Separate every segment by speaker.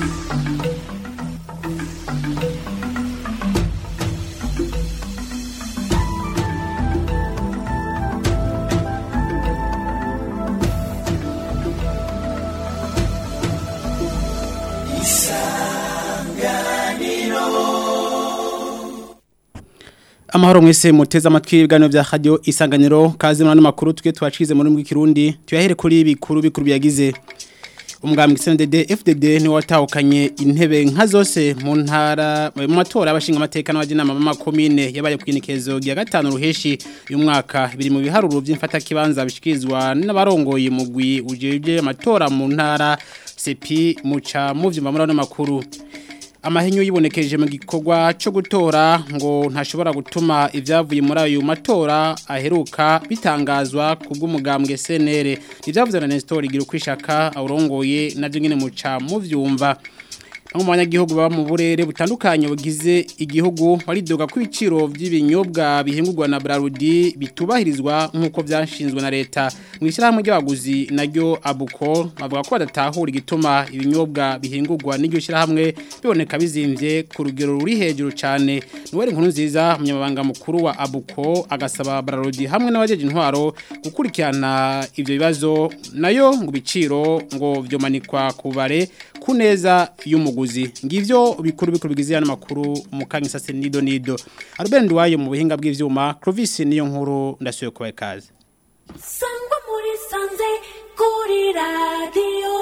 Speaker 1: amahoro mwese muteze amatwi ibiganiro bya radio isanganiro kazi muri makuru twe twacize muri rw'ikirundi tuyahere kuri bikuru bikuru byagize umugambwe CNDD FDD ni watahukanye intebe nka zose mu ntara mu matora y'abashinga amateka n'abajinama b'ama commune yabaye kwinikezo ya gatanu ruheshi uyu mwaka biri mu biharuro by'imfata kibanza bishikizwa n'abarongoye mugwi ujeje amatora mu ntara sepi muca mu vyumva muri ano makuru amahenyo yibonekeje mu gikorwa cyo gutora ngo ntashobora gutuma ibyavuye muri ayo matora aheruka bitangazwa ku bw'umugambwe CNL ibyavuze na Nestor igira kwishaka awurongoye navyo nyene muca mu vyumva Bamwe mu banyagihugu baba mu burere butandukanye bugize igihugu baridoga ko ibiciro by'ibinyobwa bihingurwa na Brarudi bitubahirizwa nk'uko byashinzwe na leta mu ishyirahamwe ry'abaguzi naryo abuko bavuga ko badatahura igituma ibinyobwa bihingurwa n'iryo shyirahamwe biboneka bizimvye ku rugero ruri hejuru cyane niwe inkuru nziza umunyamabanga mukuru wa abuko agasaba Brarudi hamwe n'abajeje intwaro gukurikirana ivyo bibazo nayo ngo ibiciro ngo vyomanikwa kubare kuneza y'umuguzi ngivyo bikuru bikuru bigize yana makuru mukanya sase nido nido Albert Ndwaye mu buhinga bw'ivyuma Clovis niyo nkuru ndasuye kubaye kaze
Speaker 2: Sangwa muri sanze kuri radio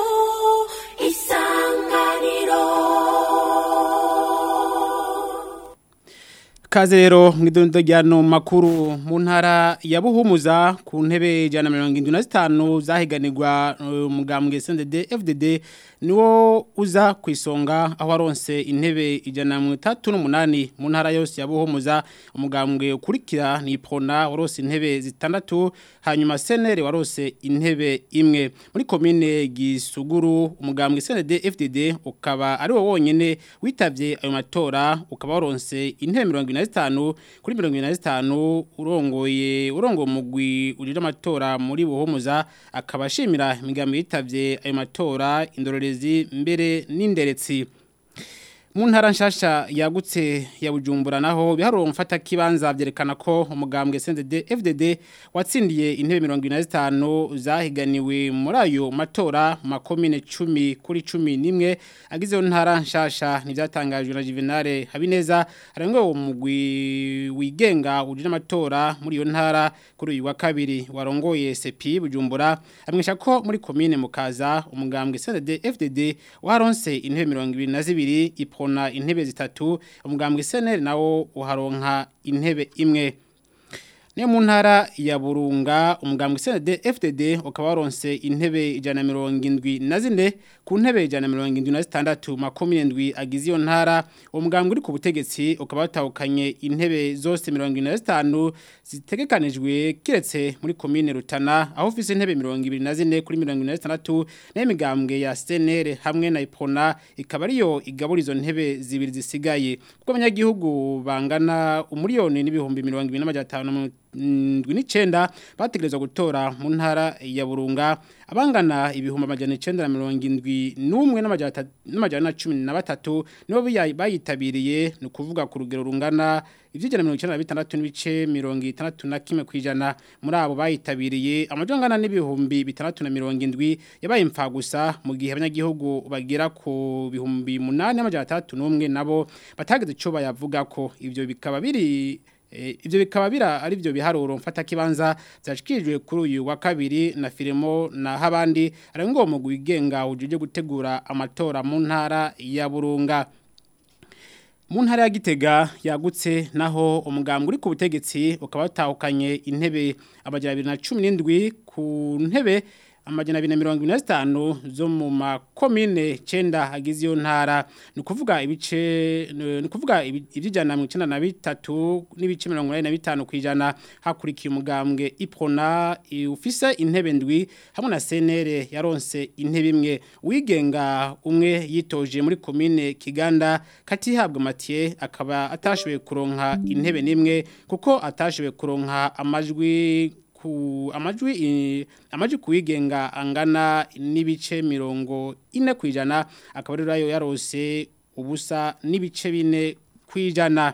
Speaker 2: isanganiro
Speaker 1: Kaze rero mwidondo ryano makuru mu ntara ya Buhumuza ku ntebe jana 75 zahiganirwa umugambwe CNDD FDD niwo uza kwisonga aho aronse intebe ijana mu 38 mu ntara yose ya Buhumuza umugambwe ukurikira ni Prona warose intebe zitandatu hanyuma CNL warose intebe imwe muri commune Gisuguru umugambwe CNDD FDD ukaba ari wo wonyene witavye ayo matora ukaba waronse intebe 25 kuri 25 urongoye urongo mugwi urira amatora muri Buhumuza akaba ashimira imigambi yitavye ayo matora indorerezi mbere n'inderetsi mu ntara nshasha yagutse ya bujumbura naho biharuro mfata kibanza byerekana ko umugambwe CNDD FDD watsindiye intebe 25 zahiganiwe muri ayo matora makomine 10 kuri 11 agize yo ntara nshasha nivyatangajwe na Juvenal Habineza arangwe uwo mugwi wigenga uje n'amatora muri iyo ntara kuri uyu wa kabiri warongoye CP bujumbura amwisha ko muri komine mukaza umugambwe CNDD FDD waronse intebe 22 ipo kona intebe zitatu umugambwe seneri nawo uharonka intebe imwe Niyo mu ntara ya Burunga umugambwe CND FDD ukaba waronse intebe ijana mirongo indwi na zine ku ntebe ijana mirongo indwi na zitandatu makumyabiri ndwi agize iyo ntara uwo mugambwe uri ku butegetsi ukaba watahukanye intebe zose mirongo ine na zitanu zitegekanijwe kiretse muri komine Rutana aho ufise intebe mirongo ibiri na zine kuri mirongo ine na zitandatu nayo imigambwe ya CNL hamwe na Ipona ikaba ariyo igabura izo ntebe zibiri zisigaye kuko abanyagihugu bangana umuriyoni n'ibihumbi mirongo ibiri n'amajana atanu ndwi n'icenda bategerezwa gutora mu ntara ya Burunga abangana ibihumbi amajana icenda na mirongo indwi n'umwe n'amajana na cumi na batatu nibo bayitabiriye ni ukuvuga ku rugero rungana ivyijana mirongo icenda na bitandatu n'ibice mirongo itandatu na kimwe kwijana muri abo bayitabiriye amajana angana n'ibihumbi bitandatu na mirongo indwi yabaye impfa gusa mu gihe abanyagihugu bagera ku bihumbi munani n'amajana atandatu n'umwe nabo batageze ico bayavuga ko ivyo bikaba biri Ibyo bikaba bira ari byo biharuro mfata kibanza byashikijwe kuri uyu wa kabiri na filimo na habandi ari ngo mu gwigenga ujuje gutegura amatora mu ntara ya Burunga mu ntara ya Gitega yagutse naho umugambwe uri ku butegetsi ukaba watahukanye intebe abajya 2017 ku ntebe amajana abiri na mirongo ine na zitanu zo mu makomine cyenda agize iyo ntara ni ukuvuga ibice ni ukuvuga iby'ijana na mirongo icyenda na bitatu n'ibice mirongo inani na bitanu ku ijana hakurikiye umugambwe ipona ufise intebe ndwi hamwe na senere yaronse intebe imwe wigenga umwe yitoje muri komine kiganda katihabwa matiye akaba atashoboye kuronka intebe n'imwe kuko atashoboye kuronka amajwi ku amajwi eh, amajwi kuyigenga angana n'ibice mirongo ine kwijana akaba rero ayo yarose ubusa n'ibice bine kwijana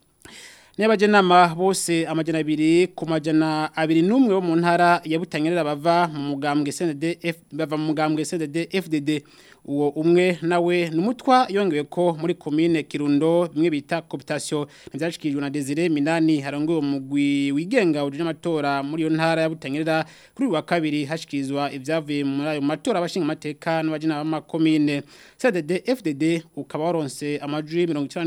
Speaker 1: N'abajenama bose amajana abiri ku majana abiri n'umwe wo mu ntara ya Butanyerera bava mu mugambwe CNDD bava mu mugambwe CNDD FDD uwo umwe nawe numutwa yongewe ko muri commune Kirundo bimwe bita cooptation ntibyashikijwe na Desire Minani harongoye umugwi wigenga uje amatora muri yo ntara ya Butanyerera kuri uyu wa kabiri hashikizwa ivyavuye muri ayo matora abashinga amateka n'abajina b'amakomine CNDD FDD ukaba waronse amajwi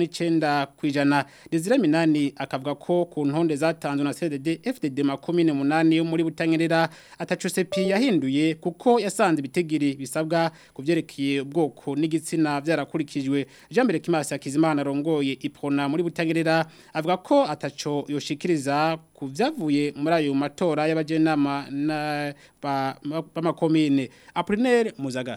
Speaker 1: 99 kwijana Desire Minani akavuga ko ku ntonde zatanzwe na CNDD FDD makomine munani yo muri Butanyerera ataco sepi yahinduye kuko yasanze ibitegiri bisabwa kuvyerekeye ubwoko n'igitsina byarakurikijwe Jean Mbere Kimasi Akizimana arongoye ipona muri Butanyerera avuga ko ataco yoshikiriza ku vyavuye muri ayo matora y'abajenama na b'amakomine Apollinaire Muzagara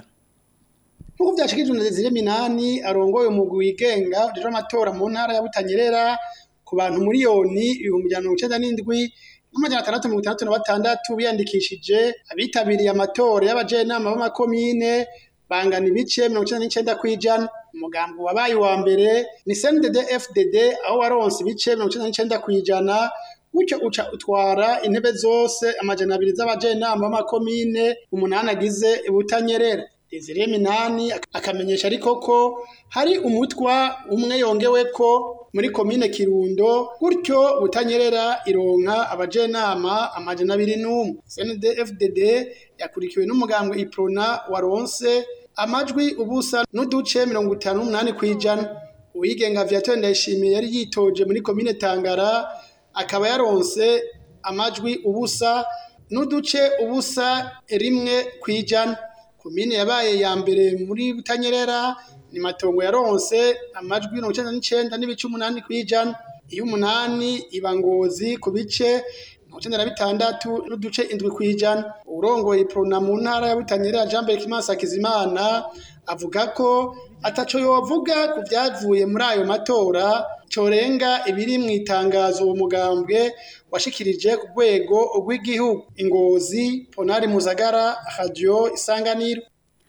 Speaker 3: Nkuko byashikijwe na Desire Minani arongoye umugwi wigenga uje amatora mu ntara ya Butanyerera ku bantu miliyoni ibihumbi ijana na mirongo icenda n'indwi n'amajana atandatu mirongo itandatu na batandatu biyandikishije abitabiriye amatora y'abajenama b'amakomine bangana ibice mirongo icenda n'icenda kw'ijana umugambi wabaye uwa mbere ni CNDD FDD aho waronse ibice mirongo icenda n'icenda kw'ijana gutyo uca utwara intebe zose amajana abiri z'abajenama b'amakomine umunani agize Butanyerera Desire Minani akamenyesha ariko ko hari umutwa umwe yongewe ko muri komine Kirundo gutyo Butanyerera ironka abajenama amajana abiri n'umwe CNDD-FDD yakurikiwe n'umugambwe Iprona waronse amajwi ubusa n'uduce mirongo itanu n'umunani kw'ijana uwigenga Viateur Ndayishimiye yari yitoje muri komine Tangara akaba yaronse amajwi ubusa n'uduce ubusa rimwe kw'ijana komine yabaye ya mbere muri Butanyerera ni matongo yaronse amajwi mirongo icenda n'icenda n'ibice umunani kw'ijana iyo umunani iba ngozi ku bice mirongo icenda na bitandatu n'uduce indwi kw'ijana urongoye iprona mu ntara ya Butanyerera Jean Mbere Kimasa Kizimana avuga ko ataco yovuga ku vyavuye muri ayo matora corenga ibiri mu itangazo uwo mugambwe washikirije ku rwego rw'igihugu ingozi Ponari Muzagara Radio Isanganiro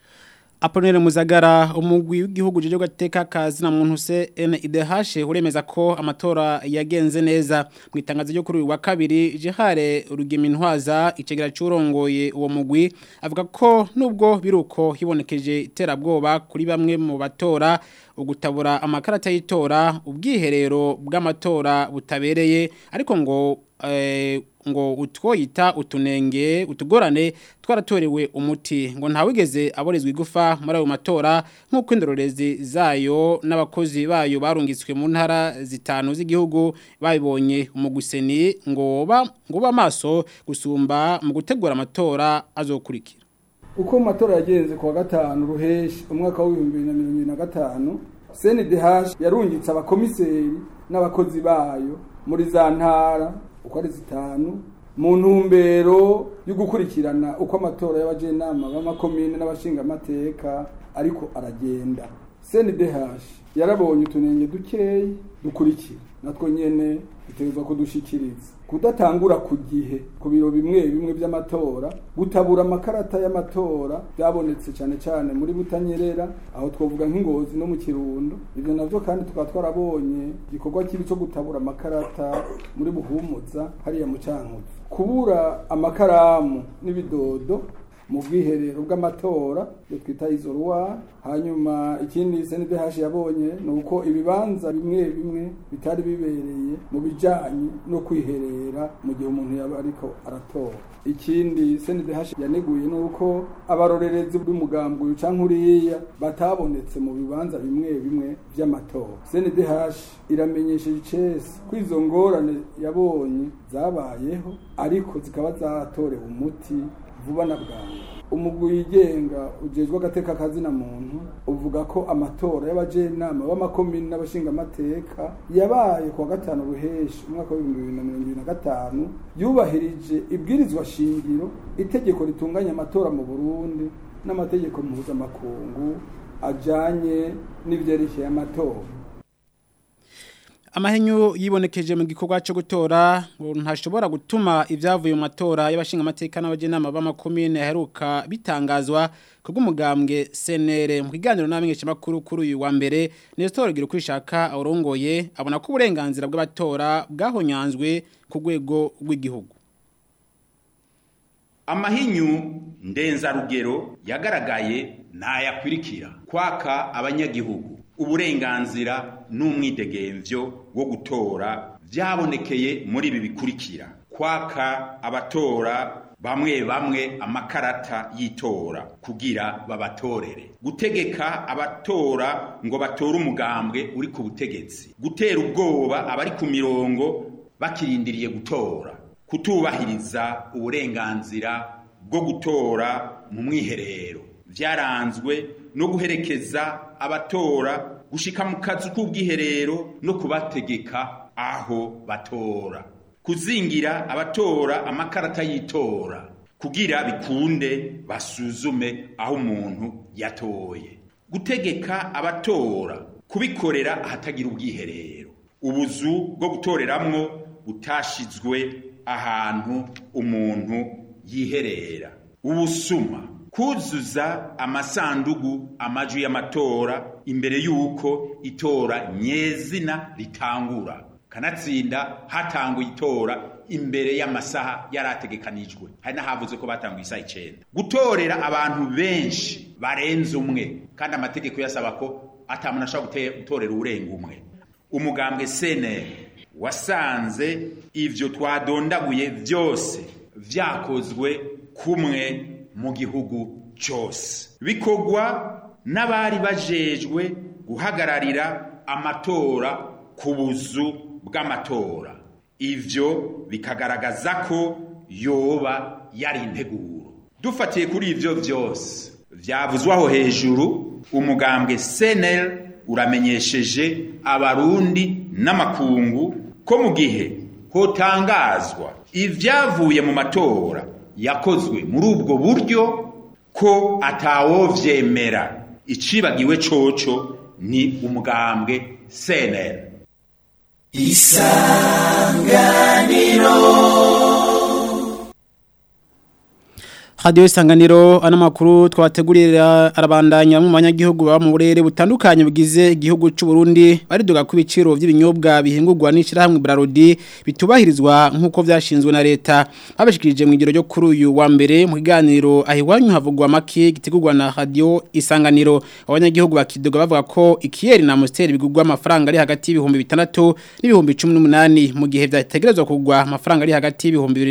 Speaker 1: Aponere Muzagara umugwi w'igihugu jeje gateka kazi na muntu se NIDH uremeza ko amatora yagenze neza mu itangazo ryo kuri uyu wa kabiri Jehare Rugemintwaza icegera curongoye uwo mugwi avuga ko nubwo biruko hibonekeje iterabwoba kuri bamwe mu batora ugutabura amakarata y'itora ubwiherero bw'amatora butabereye ariko ngo eh, ngo utwoyita utunenge utugorane twaratorewe umuti ngo ntawigeze aborezwa igufa muri ayo matora nk'uko indorerezi zayo n'abakozi bayo barungitswe mu ntara zitanu z'igihugu babibonye umuguseni ngo ba ngo bamaso gusumba mu gutegura amatora azokurikira
Speaker 4: uko mu matora yagenze ku wa gatanu ruheshi umwaka w'ibihumbi bibiri na mirongo ibiri na gatanu CNDH yarungitse abakomiseri n'abakozi bayo muri za ntara uko ari zitanu mu ntumbero yo gukurikirana uko amatora y'abajenama b'amakomine n'abashingamateka ariko aragenda CNDH yarabonye utunenge dukeyi dukurikira natwo nyene dutegerezwa kudushikiriza kudatangura ku gihe ku biro bimwe bimwe by'amatora gutabura amakarata y'amatora byabonetse cyane cyane muri butanyerera aho twavuga nk'ingozi no mu kirundo ibyo navyo kandi tukaba twarabonye igikorwa kibi cyo gutabura amakarata muri buhumuza hariya mu cankuzo kubura amakaramu n'ibidodo mu bwiherero bw'amatora iyo twita izoruwa hanyuma ikindi CNDH yabonye ni uko ibibanza bimwe bimwe bitari bibereye mu bijanye no kwiherera mu gihe umuntu yaba ariko aratora ikindi CNDH yaneguye ni uko abarorerezi b'umugambwe uyu canke uriya batabonetse mu bibanza bimwe bimwe vy'amatora CNDH iramenyesheje icese ko izo ngorane yabonye zabayeho ariko zikaba zatorewe umuti vuba na bwangu umugwi wigenga ujejwe agateka kazina muntu uvuga ko amatora y'abajenama b'amakomini n'abashingamateka yabaye kuwa gatanu ruheshi umwaka w'ibihumbi bibiri na mirongo ibiri na gatanu yubahirije ibwirizwa shingiro itegeko ritunganya amatora mu burundi n'amategeko mpuzamakungu ajanye n'ivyerekeye amatora
Speaker 1: Amahenyu yibonekeje mu gikorwa cyo gutora ngo ntashobora gutuma ivyavuye mu matora y'abashinga amateka n'abajenama b'amakomine yaheruka bitangazwa kubw'umugambwe CNR mu kiganiro n'amenyesha makuru kuri uyu wa mbere Nestor gira kwishaka aurongoye abona ko uburenganzira bw'abatora bwahonyanzwe ku rwego rw'igihugu
Speaker 5: amahinyu ndenzarugero yagaragaye nayakwirikira kwaka abanyagihugu uburenganzira n'umwidegemvyo wo gutora vyabonekeye muri ibi bikurikira kwaka abatora bamwe bamwe amakarata y'itora kugira babatorere gutegeka abatora ngo batore umugambwe uri ku butegetsi gutera ubwoba abari ku mirongo bakirindiriye gutora kutubahiriza uburenganzira bwo gutora mu mwiherero vyaranzwe no guherekeza abatora gushika mu kazu k'ubwiherero no kubategeka aho batora kuzingira abatora amakarata y'itora kugira bikunde basuzume aho umuntu yatoye gutegeka abatora kubikorera ahatagira ubwiherero ubuzu bwo gutoreramwo butashizwe ahantu umuntu yiherera ubusuma kuzuza amasandugu amajwi y'amatora imbere y'uko itora nyezina ritangura kanatsinda hatanguye itora imbere y'amasaha yarategekanijwe hari n'ahavuze ko batanguye isaha icenda gutorera abantu benshi barenze umwe kandi amategeko yasaba ko atamuntu ashobora gutorera urenga umwe umugambwe seneri wasanze ivyo twadondaguye vyose vyakozwe kumwe mu gihugu cyose bikorwa n'abari bajejwe guhagararira amatora ku buzu bw'amatora ivyo bikagaragaza ko yoba yari integuro dufatiye kuri ivyo vyose vyavuzwaho hejuru umugambwe senel uramenyesheje abarundi n'amakungu ko mu gihe hotangazwa ivyavuye mu matora yakozwe muri ubwo buryo ko atawovyemera icibagiwe coco ni umugambwe senel
Speaker 1: Radio isanganiro ana makuru twabategurira arabandanya mu banyagihugu baba mu burere butandukanye bugize igihugu cy'u Burundi bariduga ku biciro by'ibinyobwa bihingurwa n'ishirahamwe Brarodi bitubahirizwa nkuko vyashinzwe na leta babashikirije mu igiro ryo kuri uyu wa mbere mu kiganiro ahiwanyu havugwa make gitegurwa na radio isanganiro abanyagihugu bakiduga bavuga ko ikiyeri na Amstel bigurwa amafaranga ari hagati y'ibihumbi bitandatu n'ibihumbi 18 mu gihe vyategerezwa kugwa amafaranga ari hagati y'ibihumbi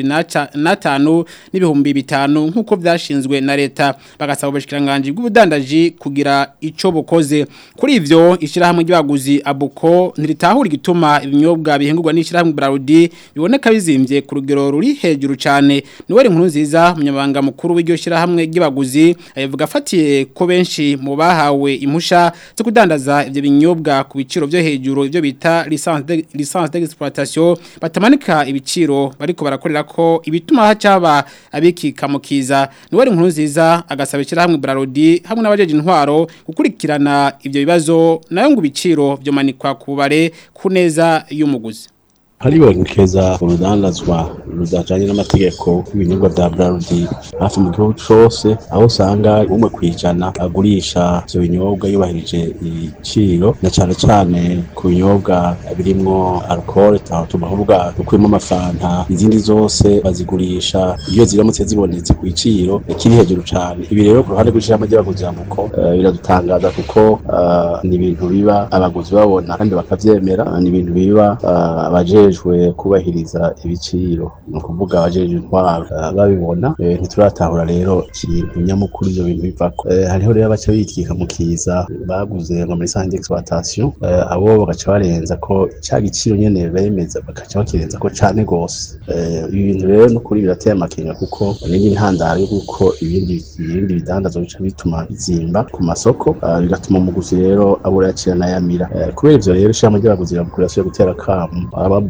Speaker 1: 25 n'ibihumbi bitanu nkuko vyashinzwe na leta bagasaba ubushikiranganje bw'ubudandaji kugira ico bukoze kuri ivyo ishirahamwe ry'abaguzi abuko ntiritahura igituma ibinyobwa bihingurwa n'ishirahamwe Brarudi biboneka bizimvye ku rugero ruri hejuru cyane niwe inkuru nziza umunyabanga mukuru w'iryo shirahamwe ry'abaguzi avuga afatiye ko benshi mu bahawe impusha zo kudandaza ivyo binyobwa ku biciro byo hejuru ivyo bita licence de licence d'exploitation batamanika ibiciro bariko barakorera ko ibituma hacaba abikika mu kiza niwe inkuru nziza agasaba ishirahamwe Brarodi hamwe n'abajeje intwaro gukurikirana ivyo bibazo nayo ngo ibiciro byo manikwa ku bare ku neza y'umuguzi
Speaker 6: haribonekeza urudandazwa rudajanye n'amategeko y'ibinyobwa vya Brarudi hafi mu gihugu cose aho usanga umwe kwijana agurisha ivyo binyobwa yubahirije ibiciro na cane cane ku binyobwa birimwo alcool tubavuga ukuyemo amafanta izindi zose bazigurisha iyo ziramutse zibonetse ku giciro kiri hejuru cane ibi rero ku ruhande rw'ishirahamwe ry'abaguzi amuko biradutangaza kuko uh, ni ibintu biba abaguzi babona kandi bakavyemera uh, ni ibintu biba uh, abaje abajejwe kubahiriza ibiciro ni ukuvuga abajeje intwaro babibona ntituratahura rero ikintu nyamukuru ivyo bintu bivako hariho rero abaca bitwika mu kiza baguze ngo muri sante exploitation abo bagaca barenza ko ca giciro nyene bemeza bagaca bakirenza ko cane gose ibi bintu rero n'ukuri birateye amakenga kuko n'indi ntandaro y'uko ibindi ibindi bidandazwa bica bituma bizimba ku masoko bigatuma umuguzi rero abura yacira n'ayamira kubera ivyo rero ishirahamwe ry'abaguzi rirasubiye gutera akamu ababra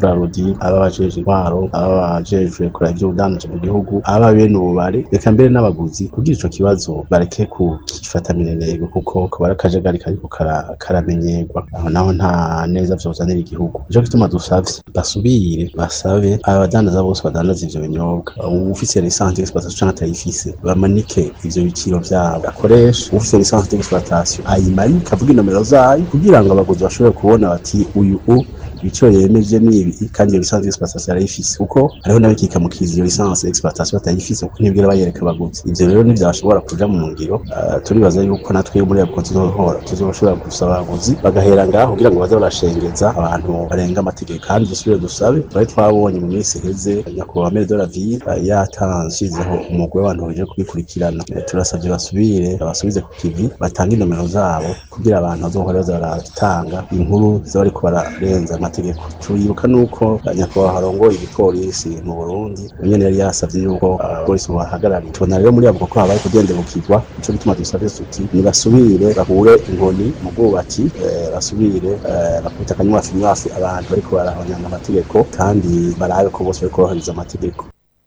Speaker 6: Brarudi aba bajejwe intwaro aba bajejwe kuraba ivy'ubudandaji mu gihugu aba bene ububare reka mbere n'abaguzi kugira ico kibazo bareke kugifata minenegwe kuko kuba ari akajagari kariko kara- karamenyerwa aho naho nta neza vyozanira igihugu nico gituma dusavye basubire basabe abadandaza bose badandaza ivyo binyobwa ufise lisansi d'exploitation canke atayifise bamanike ivyo biciro vyabo akoresha ufise lisansi d'exploitation ayimanike avuga inomero zayo kugira ngo abaguzi bashobore kubona bati uyu u ibiciro yemeje ni ibi kandi iyo lisansi d'exploitation arayifise kuko hariho n'abikika mu kizi iyo lisansi d'exploitation batayifise kuko ntibwira bayereka abaguzi ivyo rero ntivyashobora kuja mu ngiro Ah, turibaza yuko natwe muri abwo tuzohora tuzoshobora gusaba abaguzi bagahera ngaho kugira ngo baze barashengeza abantu barenga amategeko kandi dusubire dusabe twari twabonye mu minsi iheze nyakubahwa mere de la ville ah, yatanzhizeho umugwi w'abantu baje kubikurikirana Eh, turasavye basubire basubize ku kivi batange inomero zabo kugira abantu bazohora baza baratanga inkuru ziba bariko bararenza amategeko turibuka nuko ah, nyakubahwa harongoye igipolisi mu burundi nyene yari yasavye yuko abapolisi bahagarariye tubona rero muri abo ko habaye kudendebukirwa nico gituma dusavye tuti nibasubire bahure inkoni mu bwubatsi eh, basubire eh, bakubita akanywafi nywafi abantu bariko barahonyanga amategeko kandi barabe ko bose bariko bahiriza amategeko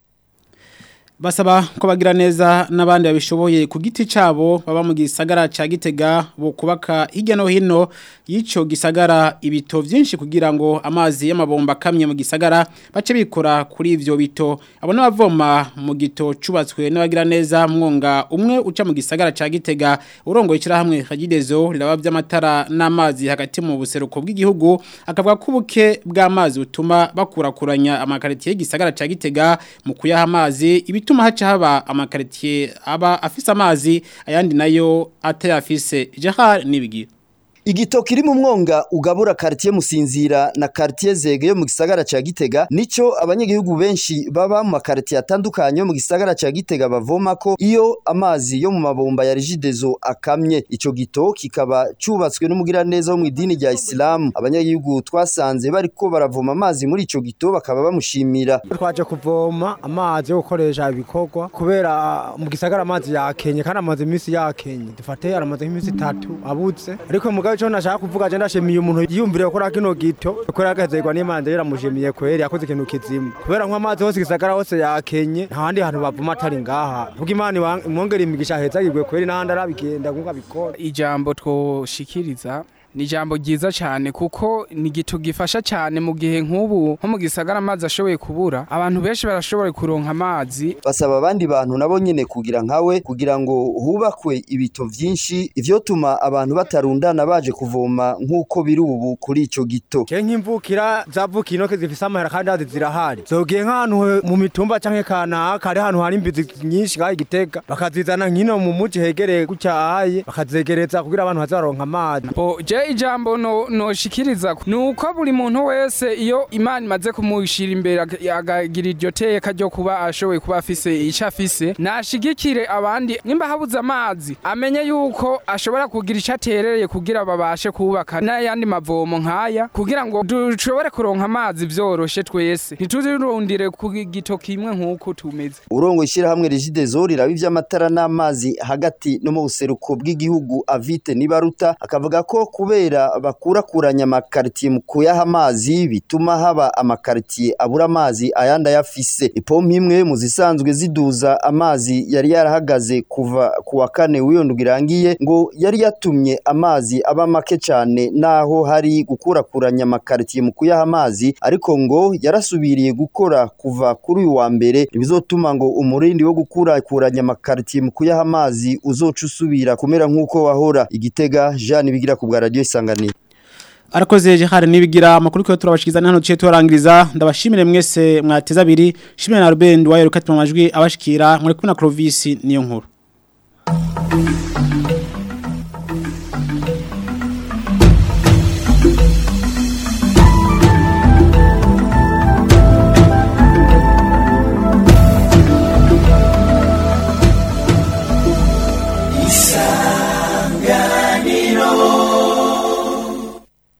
Speaker 1: Basaba ko bagira neza n'abandi babishoboye ku giti cabo baba mu gisagara ca Gitega bo kubaka hirya no hino yico gisagara ibito vyinshi kugira ngo amazi y'amabomba kamye mu gisagara bace bikora kuri ivyo bito abo n'abavoma mu gito cubatswe n'abagira neza mwonga umwe uca mu gisagara ca Gitega urongo ikira hamwe Kagidezo riraba by'amatara n'amazi hagati mu buseruko bw'igihugu akavuga ko ubuke bw'amazi butuma bakurakuranya amakaritiye y'igisagara ca Gitega mu kuyaha amazi ibituma haca haba amakaritiye aba afise amazi ayandi nayo atayafise Jahar nibigira
Speaker 7: Igito kiri mu mwonga ugabura quartier Musinzira na quartier Zege yo mu gisagara ca Gitega nico abanyagihugu benshi baba mu makartier atandukanye yo mu gisagara ca Gitega bavoma ko iyo amazi yo mu mabomba ya Regideso akamye ico gito kikaba cubatswe n'umugira neza wo mu idini rya Islam abanyagihugu twasanze bariko baravoma amazi muri ico gito bakaba bamushimira
Speaker 8: twaje kuvoma amazi yo gukoresha ibikorwa kubera mu gisagara amazi yakenye kandi amazi iminsi yakenye dufate aramaze nk'iminsi itatu abuze ariko mugabo ico nashaka kuvuga je ndashimiye umuntu yiyumvire gukora kino gito kubera agazerwa n'Imana rero ndamushimiye kweri yakoze ikintu kizima kubera nk'amazi hose gisagara hose yakenye nta handi hantu bavuma atari ngaha vuga Imana imwongere imigisha heza yigwe kweri n'ahandi arabigenda nkuko abikora
Speaker 9: ijambo twoshikiriza ni ijambo ryiza cyane kuko ni igito gifasha cyane mu gihe nk'ubu nko mu gisagara amazi ashoboye kubura abantu benshi barashoboye kuronka amazi
Speaker 7: basaba abandi bantu nabo nyene kugira nkawe kugira ngo hubakwe ibito vyinshi ivyotuma abantu batarundana baje kuvoma nk'uko biri ubu kuri ico gito
Speaker 8: ke nk'imvukira zavukiye inoke zifise amahera kandi hazi zirahari zogiye nk'ahantu mu mitumba canke kanaka hari ahantu hari imbizi nyinshi ngaho igitega bakazizana nk'ino mu muji hegereye gutya ahaye bakazegereza kugira abantu baze baronka amazi
Speaker 9: bo je ijambo no noshikiriza nuko buri muntu wese iyo imana imaze kumushira imbere ag- agagira iryo teka ryo kuba ashoboye kuba afise ico afise nashigikire abandi nimba habuze amazi amenye yuko ashobora kugira ico aterereye kugira babashe kubaka n'ayandi mavomo nkaya kugira ngo dushobore kuronka amazi vyoroshe twese ntituzirundire ku gito kimwe nk'uko tumeze
Speaker 7: urongo ishirahamwe Regideso riraba ivy'amatara n'amazi hagati no mu buseruko bw'igihugu Avite Nibaruta akavuga ko kubera bakurakuranya amakaritiye mu kuyaha amazi bituma haba amakaritiye abura amazi ayandi ayafise ipompo imwe mu zisanzwe ziduza amazi yari yarahagaze kuva ku wa kane w'iyo ndwi irangiye ngo yari yatumye amazi aba make cyane naho hari gukurakuranya amakaritiye mu kuyaha amazi ariko ngo yarasubiriye gukora kuva kuri uyu wa mbere bizotuma ngo umurindi wo gukurakuranya amakaritiye mu kuyaha amazi uzoca usubira kumera nk'uko wahora igitega Jean bigira ku bwa radio isanganiro
Speaker 1: Arakoze Jahar nibigira amakuru ko turabashikiza hano ciye turangiriza ndabashimire mwese mwateza abiri shimire na Ruben wayo rukati mu majwi abashikira muri kumwe na Clovis niyo nkuru